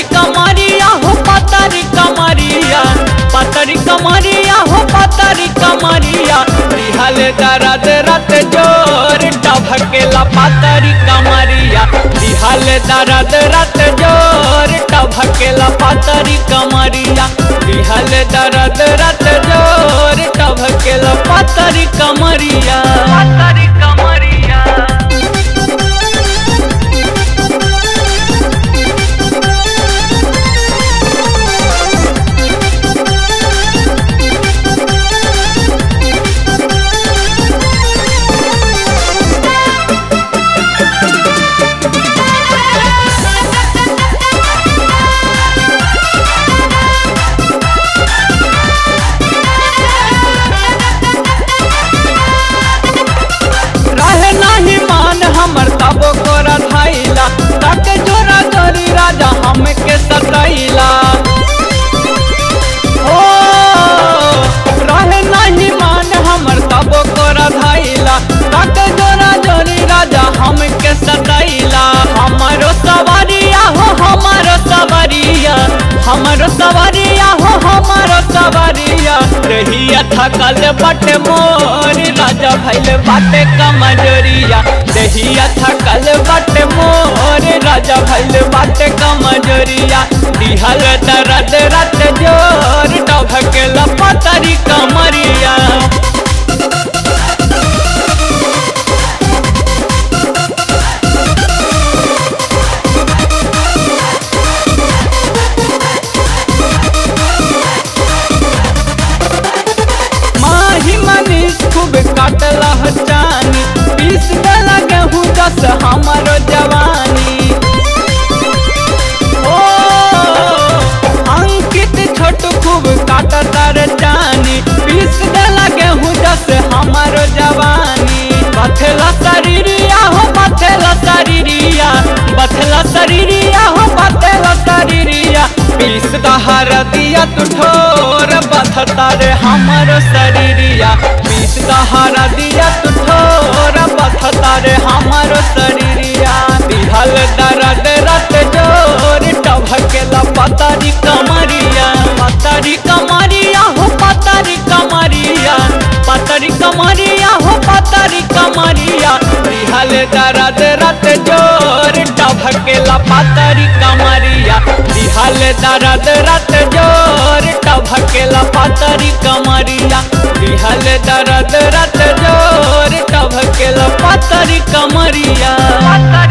पतरी कमरिया हो पतरी कमरिया पतरी कमरिया हो पतरी कमरिया दिहल दर्द रत जोर टभकेला पतरी कमरिया दिहल दर्द रत जोर टभकेला पतरी कमरिया दिहल दर्द रत जोर टभकेला पतरी कमरिया पतरी कमरिया रहे नाही मान हमर तबो कोरा धाइला तक जोरा जोरी राजा हमके सतैला हो रहे नाही मान हमर तबो कोरा धाइला तक जोरा जोरी राजा हमके सतैला हमारो सवारिया हो हमारो सवारिया हमारो सवारिया हो हमारो सवारिया रहिया थकल बटे मोर राजा भैल बाटे कमजोरिया रहिया थकल बटे मोर राजा भैल बाटे कमजोरिया दिहल दर्द रत जोर टभकेल पतरी कमरिया माही मनीष खूब काटला जानी पीस देला गेहूँ जस हमारो जवानी ओ अंकित छोट खूब काटता रे जानी पीस देला गेहूँ जस हमारो जवानी बथेला शरीरिया हो बथेला शरीरिया बथेला शरीरिया हो बथेला शरीरिया पीस दहर दिया तू ठोर बथता रे हमारो शरीरिया पीस दहर दिया तू ठोर बथता रे हमारो शरीरिया दिहल दर्द रत जोर टभकेला पतरी कमरिया पतरी कमरिया हो पतरी कमरिया पतरी कमरिया हो पतरी कमरिया दिहल दर्द रत जोर टभकेला पतरी कमरिया दिहल दर्द रत जोर टभकेला पतरी कमरिया दिहल दर्द रत जोर टभकेला पतरी कमरिया पतरी